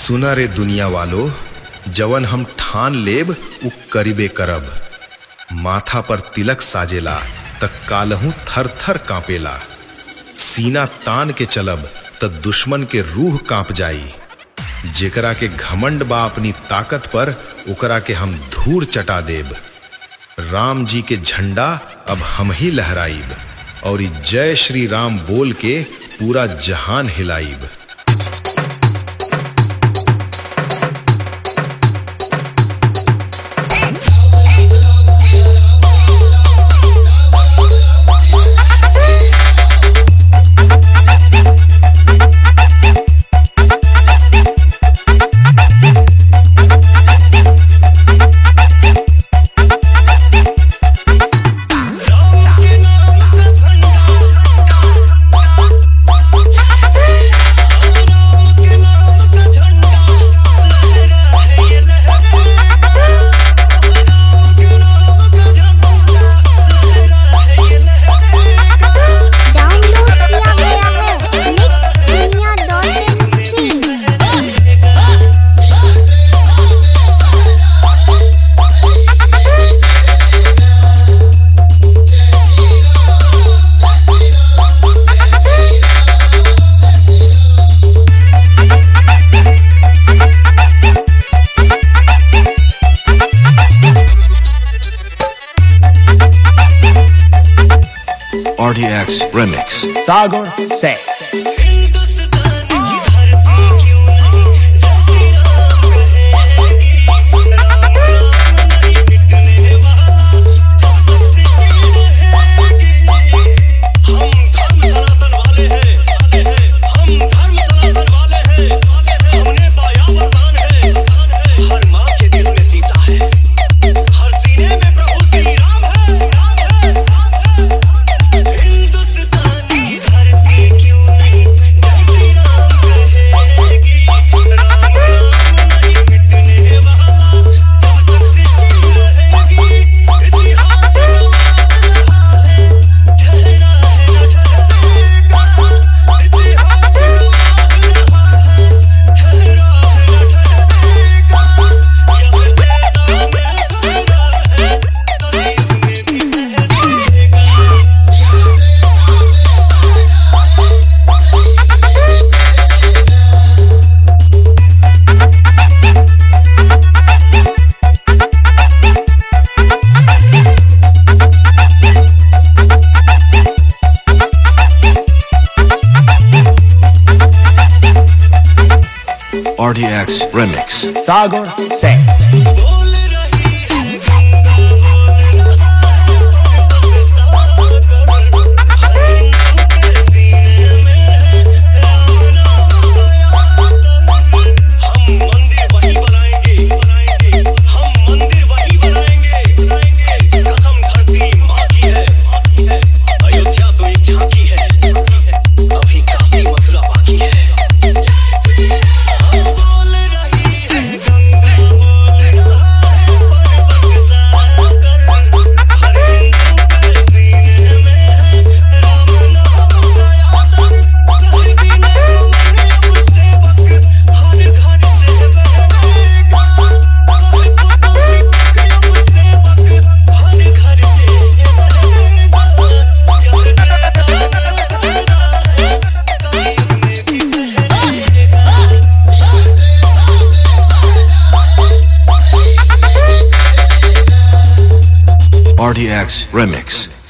सुना रे दुनिया वालो जवन हम ठान लेब उ करिबे करब माथा पर तिलक साजेला त कालहू थर थर कांपेला सीना तान के चलब त दुश्मन के रूह कांप जाई जेकरा के घमंड बा अपनी ताकत पर ओकरा के हम धूर चटा देब राम जी के झंडा अब हम ही लहराइब और ई जय श्री राम बोल के पूरा जहान हिलाइब डाउनलोड किया गया है मिक्स दुनिया dot in RDX Remix. Sagar से RDX Remix. सागर से RDX Remix.